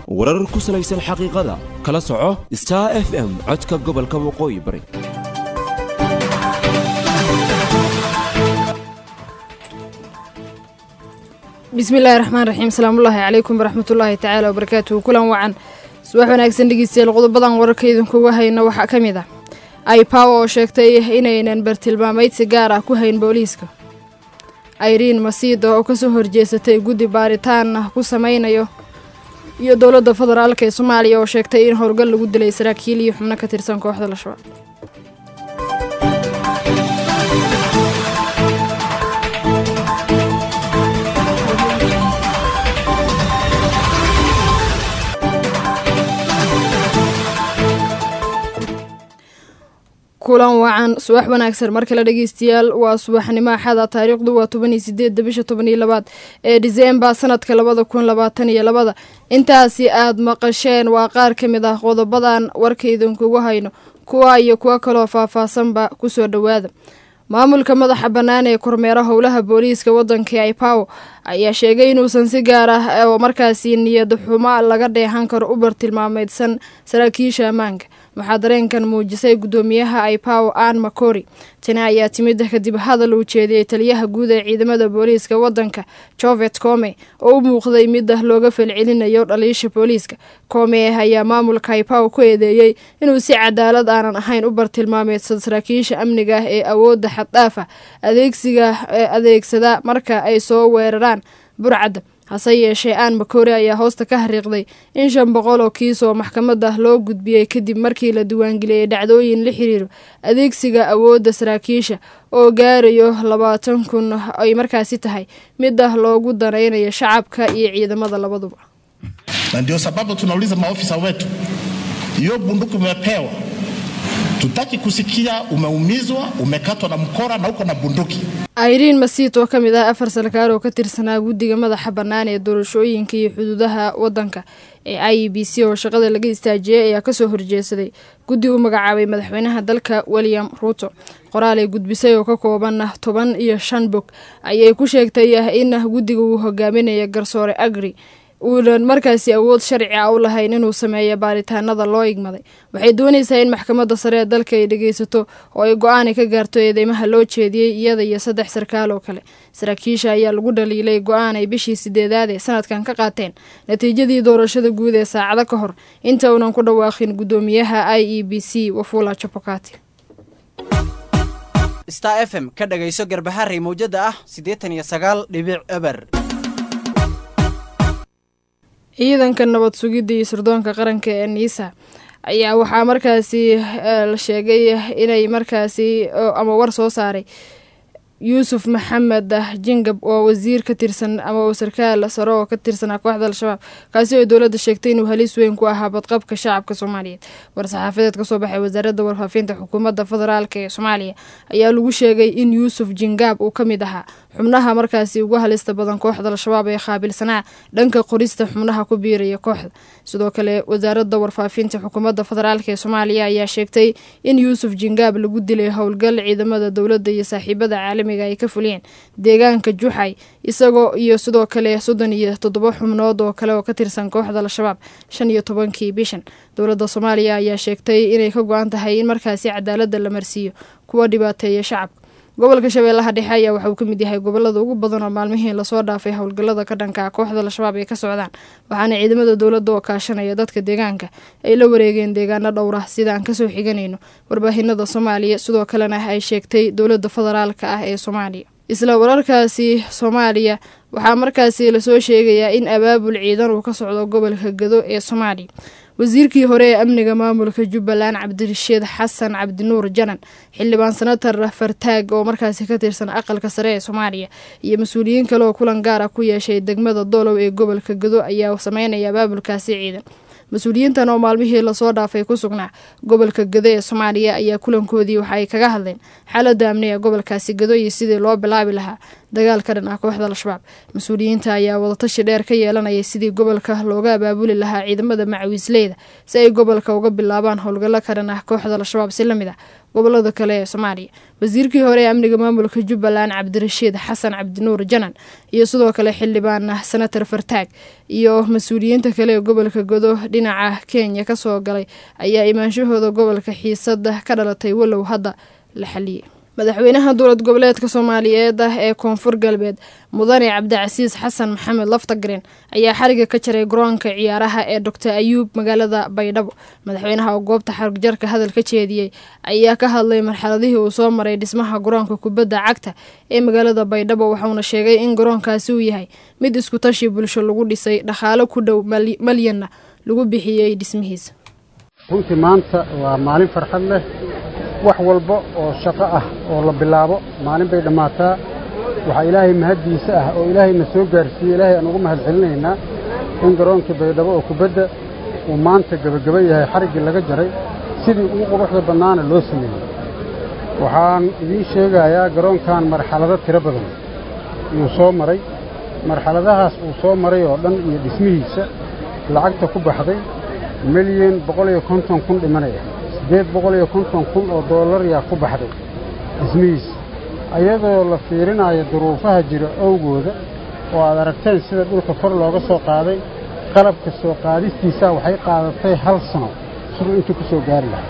warar ku salaysan xaqiiqada kala soco star f m codka gobolka waqooyi bari bismillahi raxmaan raxiim asalaamullaahi calaykum waraxmatullaahi tacaala wabarakaatuhu kulan wacan subax wanaagsan dhegeystayaal qodobadan wararka idinkuga hayno waxaa ka mid ah aipaw oo sheegtay inaynan bartilmaameydsi gaar ah ku hayn booliiska irene masiida oo kasoo horjeesatay guddi baaritaan ku sameynayo iyo dowladda federaalk ee soomaaliya oo sheegtay in howlgal lagu dilay saraakiil iyo xubno ka tirsan kooxda al-shabaab kulan wacan subax wanaagsan mar kale dhegeystayaal waa subaxnimo axada taariikhdu waa toban iyo sideedda bisha toban iyo labaad ee diseembar sanadka labada kun labaatan iyo labada intaasi aad maqasheen waa qaar ka mid ah qodobadan warka idinkugu hayno kuwa iyo kuwo kaloo faahfaahsanba kusoo dhowaada maamulka madaxa bannaan ee kormeera howlaha booliiska waddanka aipaw ayaa sheegay inuusan si gaar ah oo markaasi niyad xumo laga dheehan karo u bartilmaameydsan saraakiisha ammaanka waxaa dareenkan muujisay guddoomiyaha aipaw aan makori tani ayaa timid kadib hadal uu jeediyey taliyaha guud ee ciidamada booliiska waddanka jovet come oo u muuqday mid looga falcelinayo dhaliisha booliiska come ayaa maamulka aipaw ku eedeeyey inuu si cadaalad aanan ahayn u bartilmaameydsan saraakiisha amniga ah ee awoodda xaddhaaf ah adeegsiga adeegsada marka ay soo weeraraan burcadda hase yeeshee aan makore ayaa hoosta ka xariiqday in shan boqol oo kiis oo maxkamadda loo gudbiyey kadib markii la diiwaangeliyey dhacdooyin la xiriiro adeegsiga awoodda saraakiisha oo gaarayo labaatan kun ay markaasi tahay mid ah loogu danaynayo shacabka iyo ciidamada labaduba na ndio sababu tunauliza maofisa wetu, hiyo bunduki umepewa, tutaki kusikia umeumizwa, umekatwa na mkora na uko na bunduki. irene masiit oo ka mid ah afar sarkaal oo ka tirsanaa guddiga madaxa bannaan ee doorashooyinka iyo xuduudaha waddanka ee i e b c oo shaqada laga istaajiyey ayaa kasoo horjeesaday guddi u magacaabay madaxweynaha dalka william ruuto qoraal ay gudbisay oo ka kooban toban iyo shan bog ayay ku sheegtay in guddiga uu hogaaminaya garsoore agri uunan markaasi awood sharci ah u lahayn inuu sameeyo baaritaanada loo igmaday waxay doonaysaa in maxkamadda sare ee dalka ay dhegeysato oo ay go-aani ka gaarto eedeymaha loo jeediyey iyada iyo saddex sarkaal oo kale saraakiisha ayaa lagu dhaliilay go-aan ay bishii sideedaad ee sanadkan ka qaateen natiijadii doorashada guud ee saacado ka hor inta uunan ku dhawaaqin guddoomiyaha i e b c wafula jabokati star f m ka dhagayso garbaharey mawjada ah siddeetan iyo sagaal dhibic eber ciidanka nabad sugidda iyo sirdoonka qaranka ee niisa ayaa waxaa markaasi la sheegay inay markaasi ama war soo saaray yuusuf maxamed jingab oo wasiir ka tirsan ama sarkaal sare oo ka tirsanaa kooxda al-shabaab kaasi oo dowladda sheegtay inuu halis weyn ku ahaa badqabka shacabka soomaaliyeed war-saxaafadeed kasoo baxay wasaaradda warfaafinta xukuumadda federaalk ee soomaaliya ayaa lagu sheegay in yuusuf jingaab uu ka mid ahaa xubnaha markaasi ugu halista badan kooxda al-shabaab ee qaabilsanaa dhanka qorista xubnaha ku biiraya kooxda sidoo kale wasaaradda warfaafinta xukuumadda federaalk ee soomaaliya ayaa sheegtay in yuusuf jingaab lagu dilay howlgal ciidamada dowladda iyo saaxiibada caalamiga ay ka fuliyeen deegaanka juxay isagoo iyo sidoo kale soddon iyo toddoba xubnood oo kale oo ka tirsan kooxda al-shabaab shan iyo tobankii bishan dowladda soomaaliya ayaa sheegtay inay ka go-an tahay in markaasi cadaaladda la marsiiyo kuwa dhibaateeya shacabka gobolka shabeellaha dhexe ayaa waxa uu ka mid yahay gobolada ugu badan oo maalmihii lasoo dhaafay howlgallada ka dhanka kooxda al-shabaab ay ka socdaan waxaana ciidamada dowladda oo kaashanaya dadka deegaanka ay la wareegeen deegaano dhowr ah sida aan kasoo xiganayno warbaahinada soomaaliya sidoo kalena ay sheegtay dowladda federaalka ah ee soomaaliya isla wararkaasi soomaaliya waxaa markaasi lasoo sheegayaa in abaabul ciidan uu ka socdo gobolka gado ee soomaaliya wasiirkii hore ee amniga maamulka jubbaland cabdirashiid xasan cabdinuur janan xildhibaan senatar fartaag oo markaasi ka tirsan aqalka sare ee soomaaliya iyo mas-uuliyiin kale oo kulan gaar ah ku yeeshay degmada doolow ee gobolka gado ayaa sameynaya abaabulkaasi ciidan mas-uuliyiintan oo maalmihii lasoo dhaafay ku sugnaa gobolka gado ee soomaaliya ayaa kulankoodii waxa ay kaga hadleen xaaladda amni ee gobolkaasi gado iyo sidii loo bilaabi lahaa dagaal ka dhan ah kooxda al-shabaab mas-uuliyiinta ayaa wadatashi dheer ka yeelanaya sidii gobolka looga abaabuli lahaa ciidamada macawiisleyda si ay gobolka uga bilaabaan howlgallo ka dhan ah kooxda al-shabaab si lamid ah gobolada kale ee soomaaliya wasiirkii hore ee amniga maamulka jubbaland cabdirashiid xasan cabdinuur janan iyo sidoo kale xildhibaan senator fartaag iyo mas-uuliyiinta kale ee gobolka godo dhinaca kenya kasoo galay ayaa imaanshahooda gobolka xiisada ka dhalatay walow hadda la xaliyey madaxweynaha dowlad goboleedka soomaaliyeed ah ee koonfur galbeed mudane cabdicasiis xasan maxamed laftagaren ayaa xariga ka jaray garoonka ciyaaraha ee doctor ayuub magaalada baydhabo madaxweynaha oo goobta xarigjarka hadal ka jeediyey ayaa ka hadlay marxaladihii uu soo maray dhismaha garoonka kubadda cagta ee magaalada baydhabo waxauna sheegay in garoonkaasi uu yahay mid isku tashi bulsho lagu dhisay dhaqaalo ku dhow malyanna lagu bixiyey dhismihiisa runtii maanta waa maalin farxad leh wax walba oo shaqo ah oo la bilaabo maalin bay dhammaataa waxaa ilaahay mahaddiisa ah oo ilaahayna soo gaarsiiyey ilaahay aan ugu mahad celinaynaa in garoonkii baydhabo oo kubadda uu maanta gebageba yahay xariggii laga jaray sidii ugu quruxda bannaana loo sameeyey waxaan idiin sheegayaa garoonkan marxalado tiro badan iyuu soo maray marxaladahaas uu soo maray oo dhan iyo dhismihiisa lacagta ku baxday milyan boqol iyo konton kun dhimanaya siddeed boqol iyo konton kun oo dollar yaa ku baxday dhismihiisa ayadoo la fiirinayo duruufaha jira owgooda oo aad aragteen sida dhulka kor looga soo qaaday qalabka soo qaadistiisaa waxay qaadatay hal sano siduu intuu ku soo gaari lahaa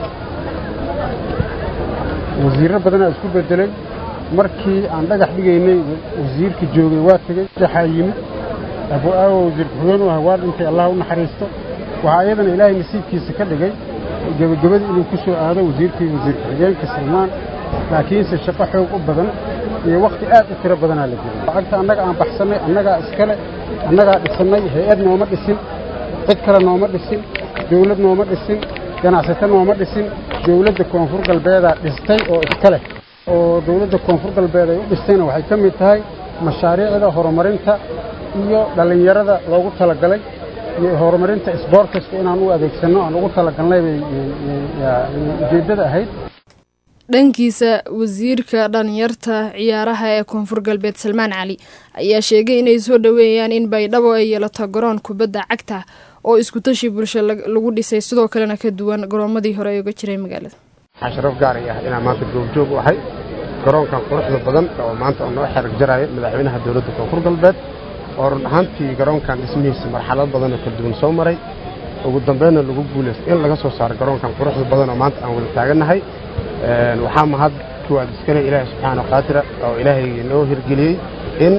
wasiirro badanaa isku beddelay markii aan dhagax dhigaynay wasiirkii joogay waa tegey waxaa yimid abu-aawo wasiir ku-xigeen u ah waa dhintay allah u naxariisto waxaa iyadana ilaahay nasiibkiisa ka dhigay gebagabadii inuu ku soo aado wasiirkii wasiir ku-xigeenka salmaan laakiinse shaqo xoog u badan iyo wakhti aad u tiro badanaa la geliyay lacagta annaga aan baxsannay annagaa iskale annagaa dhisannay hay-ad nooma dhisin cid kale nooma dhisin dawlad nooma dhisin ganacsato nooma dhisin dawladda koonfur galbeedaa dhistay oo iska leh oo dawladda koonfur galbeed ay u dhistayna waxay ka mid tahay mashaariicda horumarinta iyo dhallinyarada loogu talagalay iyo horumarinta isboortiska inaan u adeegsanno aan ugu talagalnay bay ujeeddada ahayd dhankiisa wasiirka dhalinyarta ciyaaraha ee koonfur galbeed salmaan cali ayaa sheegay inay soo dhoweeyaan in baydhabo ay yeelato garoon kubadda cagta oo isku tashi bulsho lagu dhisay sidoo kalena ka duwan garoomadii hore ee uga jiray magaalada waxaa sharaf gaaray ah inaan maanta goobjoog u ahay garoonkan quruxda badan oo maanta oo noo xerig jaraayo madaxweynaha dowladda koonfur galbeed oo run ahaantii garoonkan dhismihiisa marxalad badan oo kala duwan soo maray ugu dambeynna lagu guulaystay in laga soo saaro garoonkan quruxda badan oo maanta aan wada taagannahay waxaa mahad kuwaad iskale ilaahay subxaana qaatira oo ilaahay noo hirgeliyey in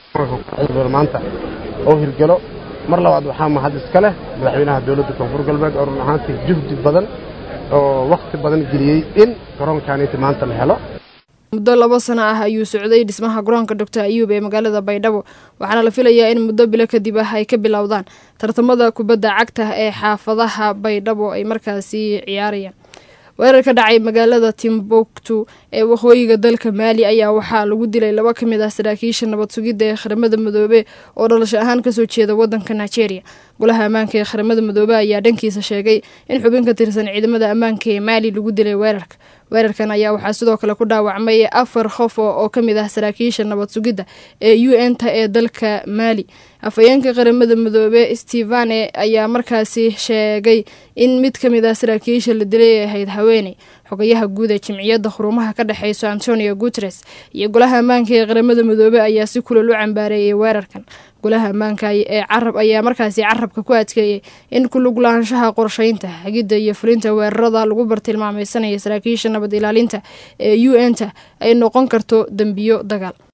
maanta oo hirgelo mar labaad waxaa mahad iska leh madaxweynaha dowladda koonfur galbeed oo run ahaantii juhdi badan oo wakhti badan geliyey in garoonkaaniinti maanta la helo muddo labo sano ah ayuu socday dhismaha garoonka doctor ayuub ee magaalada baydhabo waxaana la filayaa in muddo bilo kadib ah ay ka bilowdaan tartamada kubadda cagta ee xaafadaha baydhabo ay markaasi ciyaarayaan weerar ka dhacay magaalada timbuktu ee waqooyiga dalka maali ayaa waxaa lagu dilay laba ka mid ah saraakiisha nabad sugidda ee qaramada midoobe oo dhalasho ahaan kasoo jeeda wadanka nigeria golaha ammaanka ee qaramada midoobe ayaa dhankiisa sheegay in xubin ka tirsan ciidamada ammaanka ee maali lagu dilay weerarka weerarkan ayaa waxaa sidoo kale ku dhaawacmay afar qof oo ka mid ah saraakiisha nabad sugidda ee u n ta ee dalka maali afhayeenka qaramada midoobe stevane ayaa markaasi sheegay in mid ka mid ah saraakiisha la dilay ay ahayd haweeney xogayaha guud ee jimciyadda xurumaha ka dhexeyso antonio guteres iyo golaha ammaanka ee qaramada midoobe ayaa si kulal u cambaareeyay weerarkan golaha ammaanka ee carab ayaa markaasi carabka ku adkeeyey in kuluglaanshaha qorsheynta hagidda iyo fulinta weerarada lagu bartilmaameysanaya saraakiisha nabad ilaalinta ee u n ta ay noqon karto dembiyo dagaal